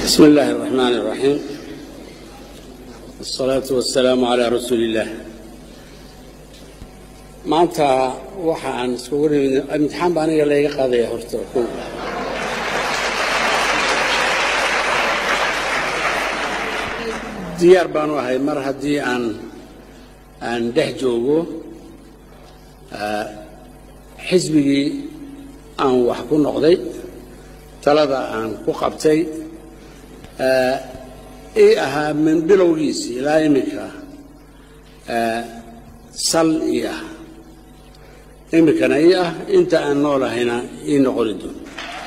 بسم الله الرحمن الرحيم الصلاة والسلام على رسول الله maanta waxa aan iskugu nimid imtixaan baa aniga layga qaadaya horta kow diyaar baanu ahay mar haddii aan aan dhex joogo xisbigii aan wax ku noqday talada aan ku qabtay ii ahaa min bilowgiisi ilaa iminka sal ii ah iminkana ii ah inta aan noolahayna ii noqoni doono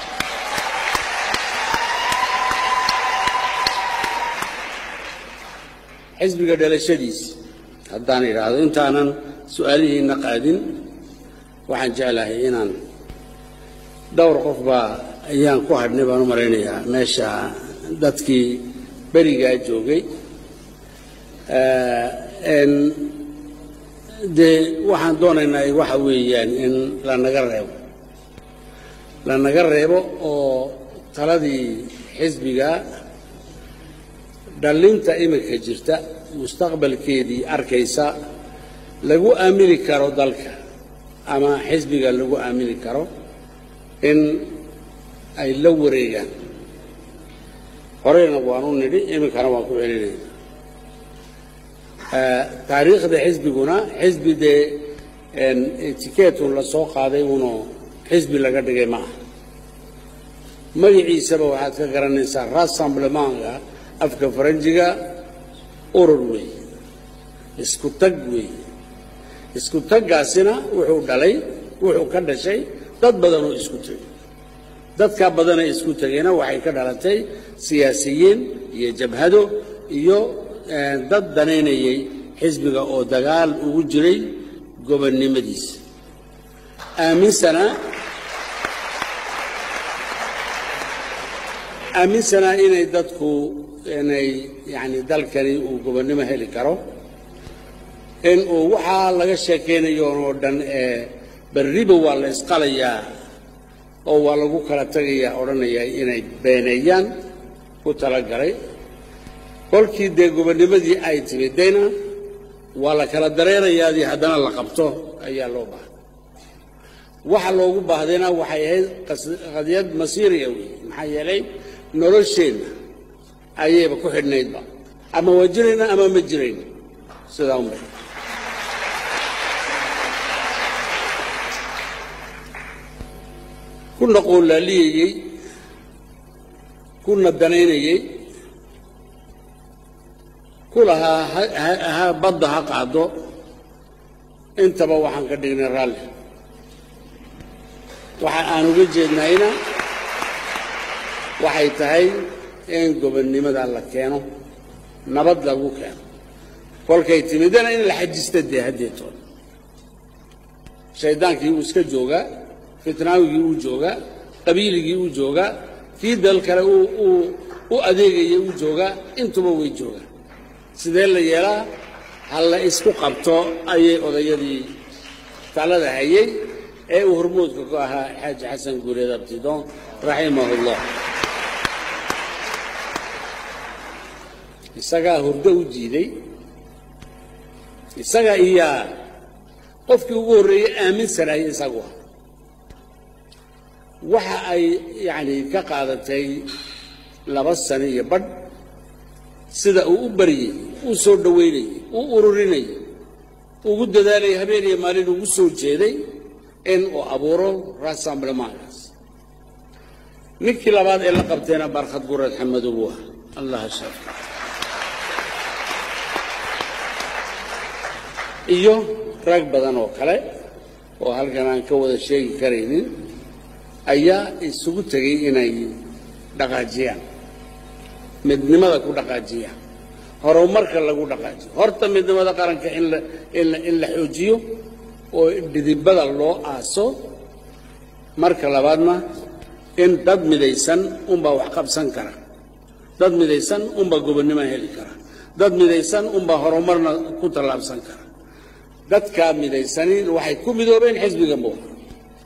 xisbiga dhalashadiisi haddaan idhaahdo intaanan su-aalihiina qaadin waxaan jeclahay inaan dhowr qof baa ayaan ku hadhnay baan u malaynayaa meesha dadkii berigaa joogay dee waxaan doonaynaa waxa weeyaan in lanaga reebo lanaga reebo oo taladii xisbiga dhallinta iminka jirta mustaqbalkeedii arkaysa lagu aamini karo dalka ama xisbiga lagu aamini karo in ay la wareegaan horeyna waan u nidhi iminkana waan ku celinayna taariikhda xisbiguna xisbi dee etikeetun la soo qaaday uno xisbi laga dhigay ma aha magaciisaba waxaad ka garanaysaa rassemblementka afka faranjiga urur weeye isku tag weeye isku taggaasina wuxuu dhalay wuxuu ka dhashay dad badan oo isku tegay dadkaa badanee isku tegayna waxay ka dhalatay siyaasiyiin iyo jabhado iyo dad danaynayay xisbiga oo dagaal ugu jiray gobonnimadiisa aaminsanaa aaminsanaa inay dadku inay yani dalkani uu gobonnimo heli karo in uu waxaa laga sheekaynayo oo dhan ee berriba waa la isqalayaa oo waa lagu kala tagayaa odhanaya inay beeneeyaan ku talagalay kolkii dee gobonnimadii ay timidayna waa la kala dareerayaadii haddana la qabto ayaa loo baahday waxa loogu baahdayna waxay ahayd qadiyad masiiriya weeye maxaa yeelay nolosheenna ayayba ku xidhnaydba ama waa jirayna ama ma jirayna sidaa unbay kuna qoolaaliyayey kuna danaynayey ku lahaa ha badda ha qaado intaba waxaan ka dhignay raalli waxa aan uga jeednayna waxay tahay in gobonnimada la keeno nabad lagu keeno kolkay timidana in la xajista dee haddeetood shaydaankii uu iska joogaa fitnaawigii uu joogaa qabiiligii uu joogaa kii dal kale u adeegayay uu joogaa intuba way joogaan sidee la yeelaa ha la isku qabto ayay odayadii talada hayay ee uu hormoodka ku ahaa xaaji xasan guureed abtidoon raximahullah isagaa hurdo u jiiday isaga iyaa qofkii ugu horreeyey aaminsanayay isagu ah waxa ay yacni ka qaadatay laba sano iyo badh sida uu u baryey uu soo dhowaynayey uu ururinayay ugu dadaalayay habeen iyo maalin ugu soo jeeday in uu abuuro rassemblementkaas ninkii labaad ee la qabtayna barkhad gurad xamadow ah allah shaafka iyo rag badan oo kale oo halkan aan ka wada sheegi karaynin ayaa isugu tegay inay dhaqaajiyaan midnimada ku dhaqaajiyaan horumarka lagu dhaqaajiyo horta midnimada qaranka in la in la in la xoojiyo oo dhidibada loo aaso marka labaadna in dad midaysan unbaa wax qabsan kara dad midaysan unbaa gobonnimo heli kara dad midaysan unbaa horumarna ku tallaabsan kara dadkaa midaysani waxay ku midoobeen xisbiga muuqa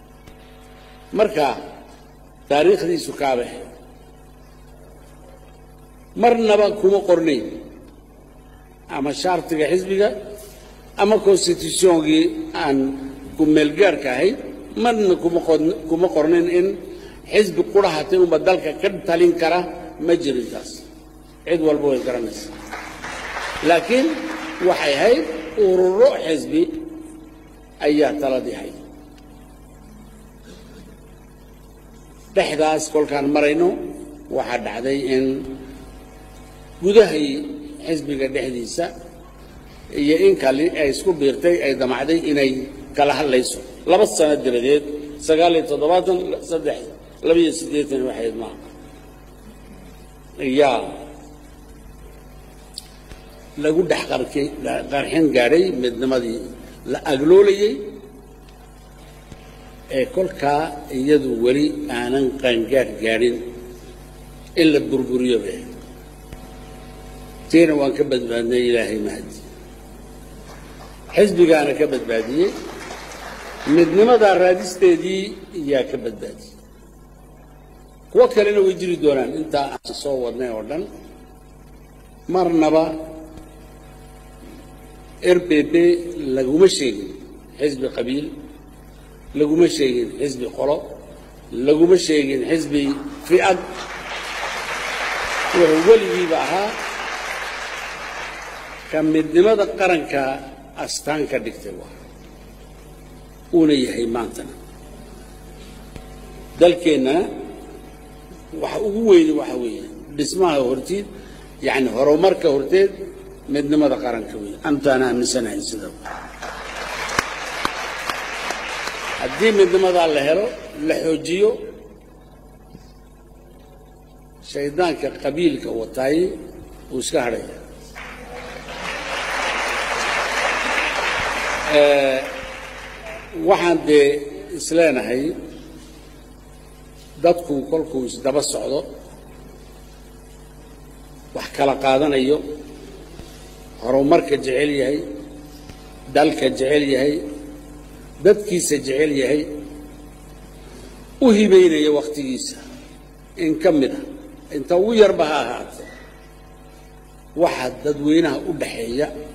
marka taariikhdiisu kaabe marnaba kuma qornayn ama shaartiga xisbiga ama constitutiongii aan ku-meelgaarka ahayd marna kuma qod- kuma qornayn in xisbi qurahatay unba dalka ka talin kara ma jirin taas cid walba way garanaysa laakiin waxay ahayd ururo xisbi ayaa taladii hayd dhexdaas kolkaan marayno waxaa dhacday in gudahay xisbiga dhexdiisa iyo in kale ay isku biirtay ay damacday inay kala hadlayso laba sano diradeed sagaal iyo toddobaatan saddex labiyo siddeetan waxayd maaha ayaa lagu dhex qarki qarxin gaadhay midnimadii la agloolayey ee kolkaa iyadu weli aanan qaangaadh gaadhin in la burburiyo be tiina waan ka badbaadnay ilaahay mahadi xisbigaana ka badbaadiyey midnimadaa raadisteedii yaa ka badbaadiyey kuwo kalena way jiri doonaan intaa aan soo wadnay oo dhan marnaba r b b laguma sheegin xisbi qabiil laguma sheegin xisbi qolo laguma sheegin xisbi fi'ad wuxuu weligiiba ahaa ka midnimada qaranka astaan ka dhigtay waa uuna yahay maantana dalkeennana waxa ugu weyni waxa weeye dhismaha hortiid yacni horumarka horteed midnimada qaranka weeye antaana aaminsanahay sida haddii midnimadaa la helo la xoojiyo shaydaanka qabiilka wataay uu iska hadhaya waxaan dee isleenahay dadku kolkuu isdaba socdo wax kala qaadanayo horumarka jecel yahay dalka jecel yahay dadkiisa jecel yahay u hibaynaya wakhtigiisa in ka mid a inta ugu yarba ha ahaatee waxa dadweynaha u dhaxeeya